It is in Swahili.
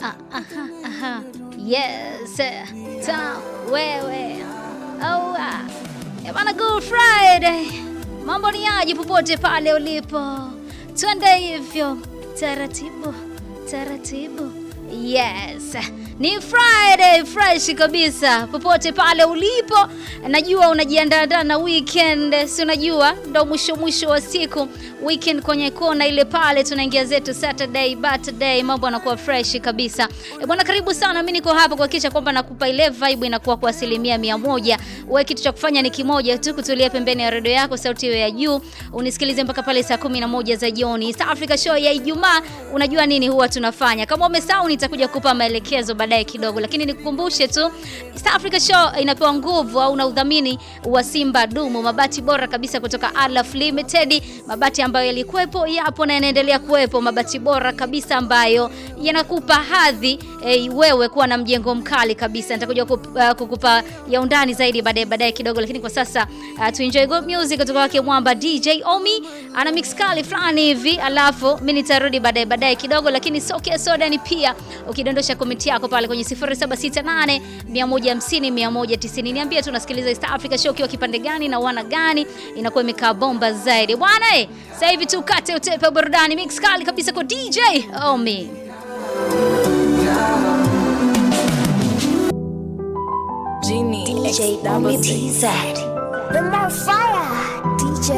Ah, aha, aha. Yes, ta wewe. Oh, ah. Eh, bana, good Friday. Mambo ni aje popote pale ulipo, twende hivyo taratibu taratibu. Yes, ni Friday fresh kabisa popote pale ulipo. Najua unajiandaa na weekend, si unajua ndo mwisho mwisho wa siku weekend kwenye kona ile pale, tunaingia zetu Saturday Saturday, mambo yanakuwa fresh kabisa. E bwana, karibu sana. Mimi niko hapa kuhakikisha kwamba nakupa ile vibe inakuwa kwa asilimia mia moja. Wewe kitu cha kufanya ni kimoja tu, kutulia pembeni ya redio yako, sauti iwe ya juu, unisikilize mpaka pale saa kumi na moja za jioni. East Africa Show ya Ijumaa, unajua nini huwa tunafanya. Kama umesahau, nitakuja kukupa maelekezo baadaye kidogo, lakini nikukumbushe tu East Africa Show inapewa nguvu au na udhamini wa Simba Dumu, mabati bora kabisa kutoka Alaf Limited, mabati ambayo yalikuwepo, yapo na yanaendelea kuwepo, mabati bora kabisa ambayo yanakupa hadhi eh, wewe kuwa na mjengo mkali kabisa. Nitakuja kup- uh, kukupa ya undani zaidi baadaye baadaye kidogo, lakini kwa sasa uh, tu enjoy good music kutoka kwake Mwamba DJ Omi, ana mix kali fulani hivi, alafu mimi nitarudi baadaye baadaye kidogo, lakini soke soda ni pia ukidondosha komenti yako pale kwenye 0768 150 190, niambie tu unasikiliza East Africa Show ukiwa kipande gani na wana gani, inakuwa imekaa bomba zaidi bwana. Eh, sasa hivi tukate utepe wa burudani, mix kali kabisa kwa DJ Omi. Genie DJ X double Omi T. TZ. The more fire. DJ